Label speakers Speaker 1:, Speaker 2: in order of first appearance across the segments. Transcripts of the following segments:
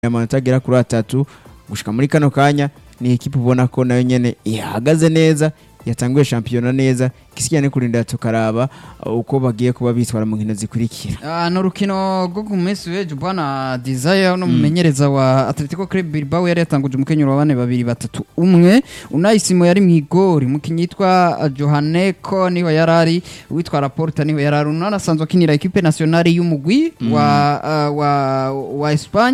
Speaker 1: amanota agera kuri atatu gushika muri kano kanya ni ekipe ubona ko nayo nyene ihagaze neza yatanguye shampiyona neza ikisigaye ni kurindira tukaraba uh, uko bagiye kuba bitwara mu nkino zikurikira
Speaker 2: Ah, ni urukino rwo ku munsi w'ejo bwana desire no mumenyereza wa atletico club bilbao yari yatanguje umukenyero wa bane babiri batatu umwe unayisimo yari mu igori umukinnyi yitwa johaneko niho yari ari uwitwa raporta niho yari ari unana asanzwe akinira ekipe nationale y'umugwi wa, ah, wa, wa espagne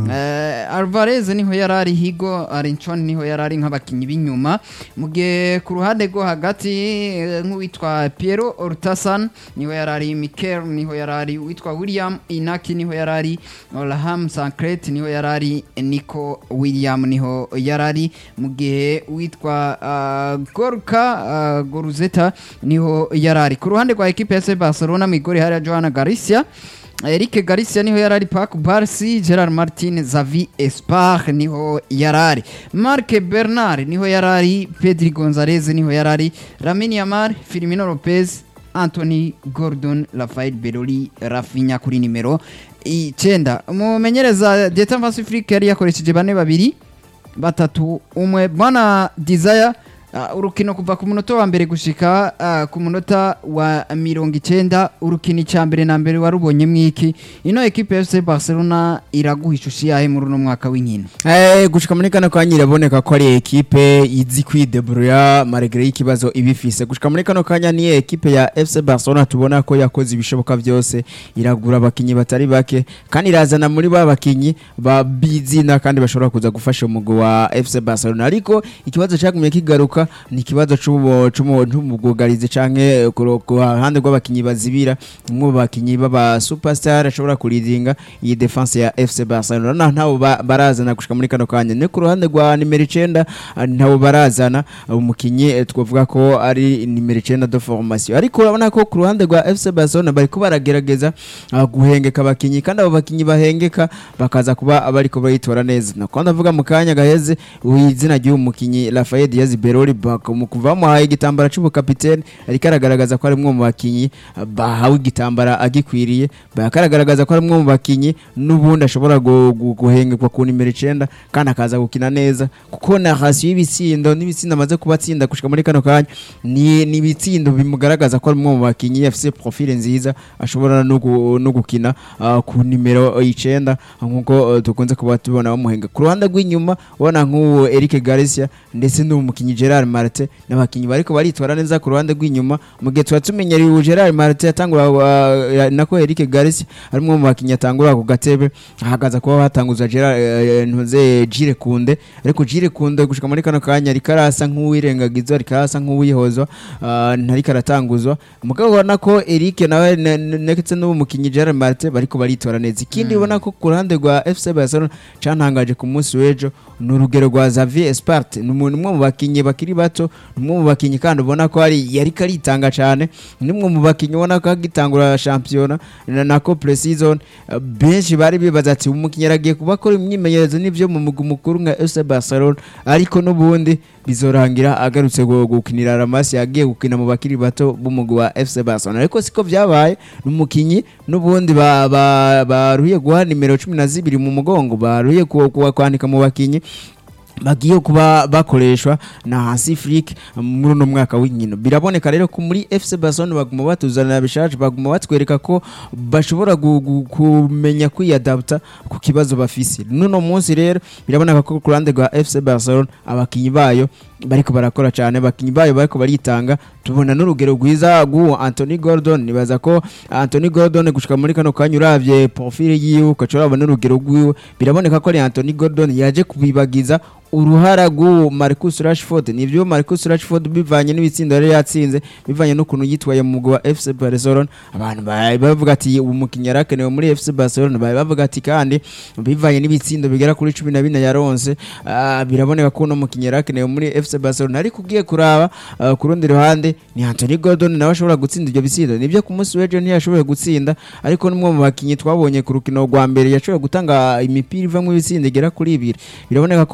Speaker 2: Eh, alvarez niho yari ari higo arinchon niho yari ari nk'abakinnyi b'inyuma mu gihe ku ruhande rwo hagati eh, nk'uwitwa piero ortasan niho yari ari mikel niho yari ari uwitwa william inaki niho yari ari olaham sancret niho yari ari nico william niho yari ari mu gihe uwitwa ah, gorka ah, goruzeta niho yari ari ku ruhande rwa ekipe ya FC barcelona mu igori hariya johanna garcia Eric Garcia niho yarari Pac Barsi Gerard Martin Xavi Espar niho yarari Marc Bernard niho yarari Pedri Gonzalez niho yarari Lamine Yamal Firmino Lopez Anthony Gordon Rafael Beroli Rafinha kuri nimero icenda umumenyereza Dieter Vassifrik yari yakoresheje bane babiri batatu umwe bwana Desire Uh, urukino kuva ku munota wa mbere gushika uh, ku munota wa mirongo icenda urukino icya mbere na mbere warubonye mwiki ino ekipe ya FC Barcelona iraguha ishusho yahe muri uno mwaka w'inkino
Speaker 1: Eh, gushika muri kano kanya iraboneka ko ari ekipe izi kwidebrouiller malgré ikibazo ibifise gushika muri kano kanya ni ekipe ya FC Barcelona tubona ko yakoze ibishoboka byose iragura abakinyi batari bake kandi irazana muri ba bakinyi ba bizina kandi bashobora kuza gufasha umugwi wa FC Barcelona ariko ikibazo cyagumye kigaruka ni ikibazo c'ubu- c'umu- c'umugugarizi canke ku ru- ku ruhande rw'abakinyi bazibira umwe mu bakinyi baba superstar ashobora kuridinga iyi defense ya FC Barcelona na ntabo ba- barazana gushika muri kano kanya ni ku ruhande rwa nimero 9 ntabo barazana umukinyi eh, twavuga ko ari nimero 9 de formation ariko urabona ko ku ruhande rwa FC Barcelona bariko baragerageza ah, guhengeka abakinyi kandi abo bakinyi bahengeka bakaza kuba bariko bayitora neza nako ndavuga mu kanya gaheze izina ry'uyu mukinyi Rafael Diaz Beroli mu kuva bamuhaye igitambara c'ubukapitene ariko aragaragaza ko ari umwe mu bakinyi ah, bahawe igitambara agikwiriye bakaragaragaza ko ari umwe mu bakinyi n'ubundi ashobora gu- gu- guhengekwa ku nimero icenda kandi akaza gukina neza kuko na hasi y'ibitsindo n'ibitsindo amaze kuba atsinda gushika muri kano kanya ni ni ibitsindo bimugaragaza ko ari umwe mu bakinyi afise profile nziza ashobora no gu- no gukina ah, ku nimero icenda nk'uko eh, dukunze kuba tubona bamuhenga ku ruhande rw'inyuma ubona nk'uwo Eric Garcia ndetse n'umukinyi Gerard Martin n'abakinyi bariko baritwara neza ku ruhande rw'inyuma mu gihe tuba tumenyereye ubu Gerard Martin yatangura uh, nako Eric Garcia ari umwe mu bakinyi atangura ku gatebe ahagaza kuba batanguza Gerard eh, ntuze Jire Kunde ariko Jire Kunde gushika muri kano kanya ariko arasa nk'uwirengagizwa ariko arasa nk'uwihozwa uh, ntariko aratanguzwa mugabo ubona ko Eric nawe ne- ne- ndetse n'uwo mukinyi Gerard Martin bariko baritora neza ikindi ubona ko ku ruhande rwa FC Barcelona cantangaje ku munsi w'ejo ni urugero rwa Xavier Espart ni umuntu umwe mu bakinyi bakiri bato ni umwe mu bakinyi kandi ubona ko ari yariko aritanga cyane ni umwe mu bakinyi ubona ko agitangura shampiyona na nako pre-season eh, benshi bari bibaza ati umukinyi aragiye kuba akora imyimenyerezo n'ivyo mu mugwi mukuru nka FC Barcelona ariko n'ubundi bizorangira agarutse gu- gukinira Ramasi yagiye gukina mu bakiri bato b'umugwi wa FC Barcelona ariko siko vyabaye ni umukinyi n'ubundi ba- ba- baruhiye guha nimero cumi na zibiri mu mugongo baruhiye ku- ku- kwandika mu bakinyi bagiye kuba bakoreshwa na hasi flick muri uno mwaka w'inkino biraboneka rero ko muri FC Barcelona baguma batuzanira bishaje baguma batwereka ko bashobora gu- gu- kumenya kwiyadapta ku kibazo bafise nuno munsi rero biraboneka ko ku ruhande rwa FC Barcelona abakinyi bayo bariko barakora cyane abakinyi bayo bariko baritanga tubona n'urugero rwiza rw'uwo Anthony Gordon nibaza ko Anthony Gordon gushika muri kano kanya uravye profile yiwe ukaca urabona n'urugero rwiwe biraboneka ko ari Anthony Gordon yaje kubibagiza uruhara rw'uwo Marcus Rashford nivyo Marcus Rashford bivanye n'ibitsindo yari yatsinze bivanye n'ukuntu yitwaye mu mugwi wa FC Barcelona abantu bari bavuga ati ubu mukinnyi yarakenewe muri FC Barcelona bari bavuga ati kandi bivanye n'ibitsindo bigera kuri cumi na bine yaronse ah, biraboneka ko uno mukinnyi yarakenewe muri FC Barcelona ariko ugiye kuraba ah, ku rundi ruhande ni Anthony Gordon nawe ashobora gutsinda ibyo bitsindo nibyo ku munsi w'ejo ntiyashoboye gutsinda ariko n'umwe mu bakinnyi twabonye ku rukino rwa mbere yashoboye gutanga imipira ivamo ibitsindo igera kuri ibiri biraboneka ko ku ruhande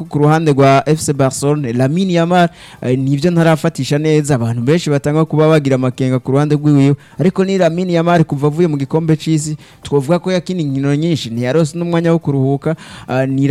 Speaker 1: ruhande rwa FC Barcelona Lamine Yamal eh, nivyo ntarafatisha neza abantu benshi batanga kuba bagira amakenga ku ruhande rwiwe ariko ni Lamine Yamal kuva avuye mu gikombe c'isi twovuga ko yakina inkino nyinshi ntiyarose n'umwanya wo kuruhuka ah, ni